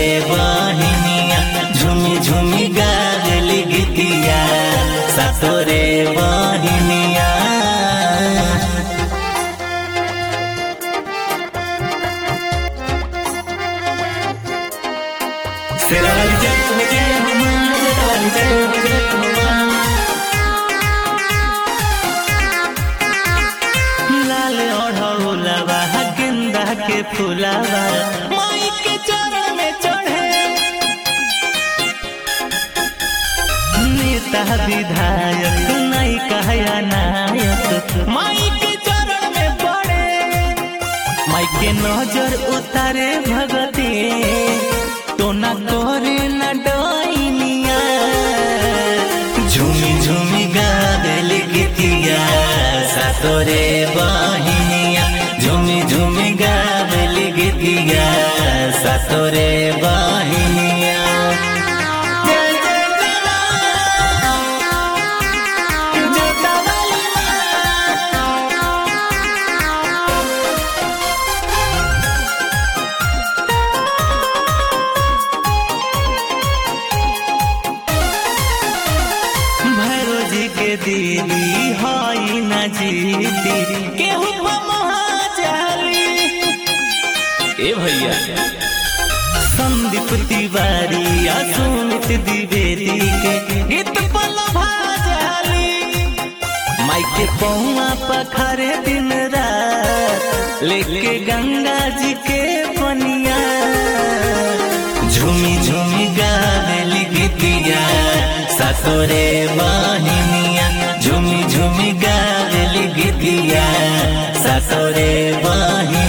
बहिनिया झुमी झुमी गावली गीतिया सातोरे बहिनिया शेरावाली जय हो जय हो माँ, शेरावाली जय हो जय हो माँ। लाल ओढ़ौलवा गेंदा के फूलवा माई के चरण में चढ़े नेता विधायक नहीं कहया नायक माई के चरण में पड़े माई के नजर उतारे भगती तो न करे न डोइनिया झूमी झूमी गावेल गीतिया सातोरे बहिनिया झूमी झूमी गावेल गीतिया सातोरे बहिनिया जय जय जय माँ, जोतावाली माँ। भैरो जी के दीदी हई न जीती केहू महाजाली ए भैया संदीप तिवारी या सुमित द्विवेदी के गीत पल भाजाली माई के पौआ पखरे दिन रात लेके गंगा जी के पनिया झूमी झूमी गावेली गीतिया सातोरे बहिनिया झूमी झूमी गावेली गीतिया सातोरे बहिनिया